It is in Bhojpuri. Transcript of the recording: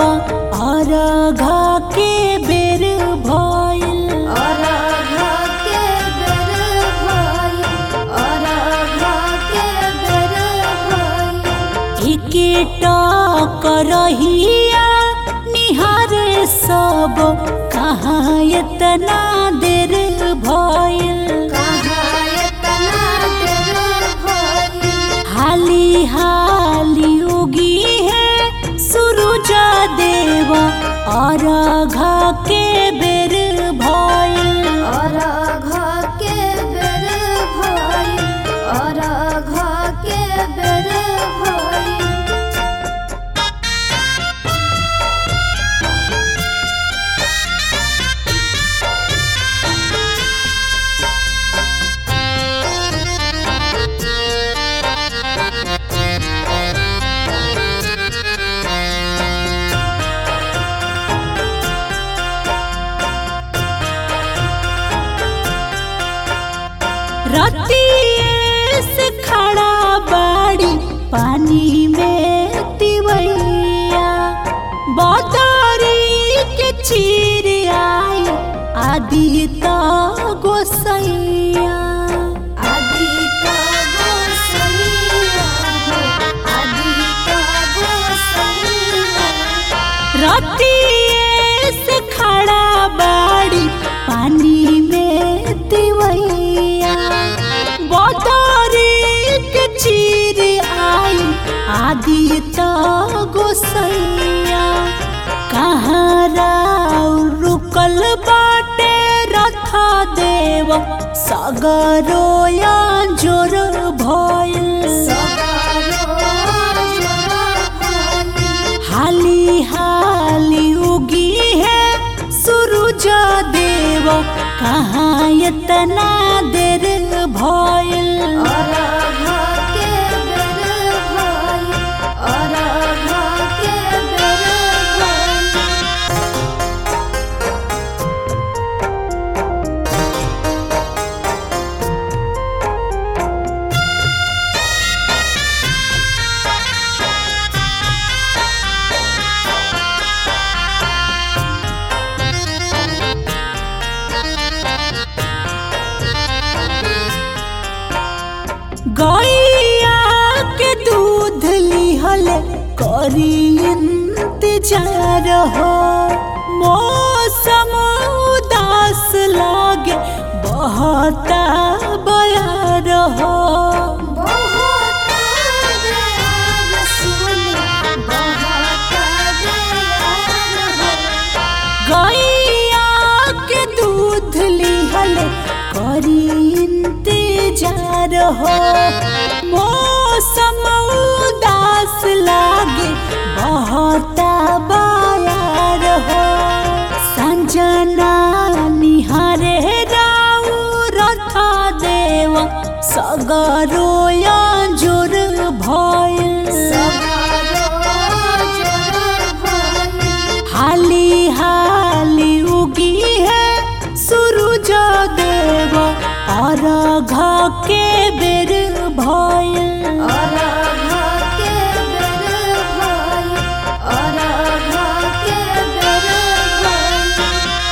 देवा अरघा के बेर भइल अरघा के बेर भइल अरघा के बेर भइल एकेटा करहिया निहारे सब कहाँ एतना देर भइल कहाँ एतना देर भइल हाली हाली उगी है सूरज देवा और घा के बेर भइल अरघा के बेर भइल अरघा के बेर भइल रतिये से खड़ा बाड़ी पानी में तिवैया बदरी के चीर आई आदि त गोसैया आदिता गोसैया हो आदिता गोसैया रतिये से खड़ा बाड़ी पानी में तिवैया बदरी के चीर आई आदि त गोसैया कहाँ राव रुकल बाटे रथ देव सगरोया जोर भइल हाली हाली उगी है सूरज देव कहाँ इतना देर भइल गैया के दूध लिहल करी इंतजार हो मौसम उदास लागे बहता बयार हो गैया के दूध लिहल करी इंतजार हो मौसम उदास लागे बहता बयार हो संजना निहारे राउ रथ देव सगरो